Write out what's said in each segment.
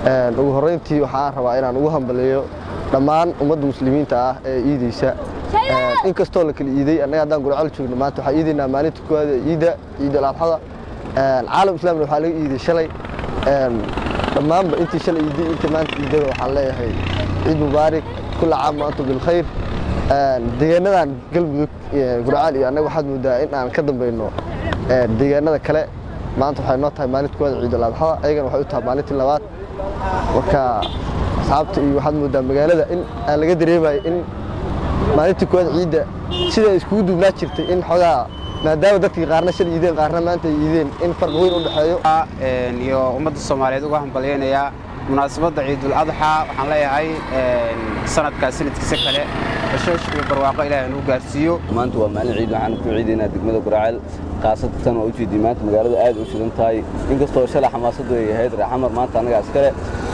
ugu horrayntii waxaan rabaa inaan ugu hambaliyo dhammaan ummadda muslimiinta ah ee iidaysa inkastoo la kala iiday annaga haddaan gurcol joogno maanta waxaa iidaynaa maalinta koowaad ee iidda ciidul adxada caalam islaamna waxaa laga iiday shalay dhammaanba intii shalay iiday inta maanta iidada waxaan leeyahay ciid mubaarak kulla caam wa antum bilkhayr deegaanadan galmudug gurcaal iyo annaga waxaad moodaa in aan ka dambayno deegaanada kale maanta waxay noo tahay maalinta koowaad ciidul adxada ayagana waxay u tahay maalintii labaad marka asxaabta iyo waxaad moodaa magaalada in aan laga dareemayo in maalintii koowaad ciidda sida iskugu duubnaa jirtay in xogaa maadaama dadkii qaarna shal iideen qaarna maanta ay iideen in farq weyn u dhexeeyo iyo ummadda soomaaliyeed uga hambalyaynayaa munaasabadda ciidul adxaa waxaan leeyahay sanadkaas sanadkiisa kale bashoosh iyo barwaaqo ilaahay nuu gaarsiiyo maanta waa maalin ciid waxaan ku ciidaynaa degmada guraceel khaasatan waa ujeedii maanta magaalada aad u shidan tahay inkastoo shalay xamaasaddu ay ahayd reexamar maanta annaga askale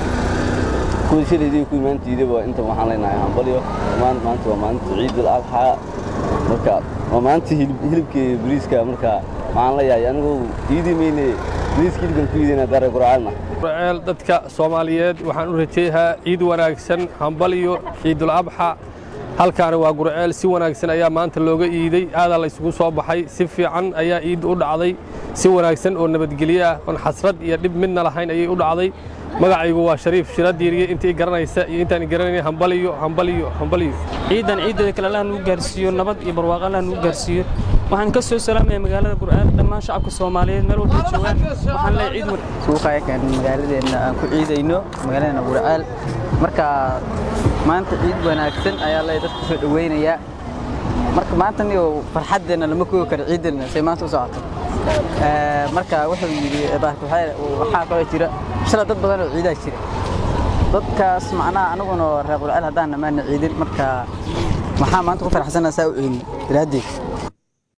kuwii shalaydii kuwii maanta iidaba inta waxaan leenahay hambalyo dhammaan maanta waa maalinta ciidul adxaa marka waa maalinta hilibkii bariiska marka waxaan leeyahay anigu iidii mayne bariiska hilibkan ku iidaynaa dare guracaalna gurceel dadka soomaaliyeed waxaan u rajeeyaa ciid wanaagsan hambalyo ciidul abxa halkaani waa gurceel si wanaagsan ayaa maanta looga iiday aadaa la isugu soo baxay si fiican ayaa iid u dhacday si wanaagsan oo nabadgelyo ah oon xasrad iyo dhib midna lahayn ayay u dhacday magacaygu waa shariif shiradiiriye intii garanaysa iyo intaan garanayna hambaliyo hambaliyo hambaliyo ciidan ciideeda kale allah nuu gaarsiiyo nabad iyo barwaaqo allah nuu gaarsiiyo waxaan ka soo salaamaya magaalada gur'aal dhammaan shacabka soomaaliyeed meel walba joogaan waxaan leeyahay ciid suuqayakan magaaladeenna aan ku ciidayno magaaladeena gur'aal marka maanta ciid wanaagsan ayaa leeyahay dadka soo dhaweynayaa marka maanta niyo farxaddeenna lama koogi karo ciiddeenna say maanta u socoto marka wuxuu yidhi waxaa kaloo jira shalay dad badan oo ciidaa jira dadkaas macnaha anaguna reer qurceel haddaan namaana ciidin marka maxaa maanta ku faraxsanaa saa u ceelin daraaddeed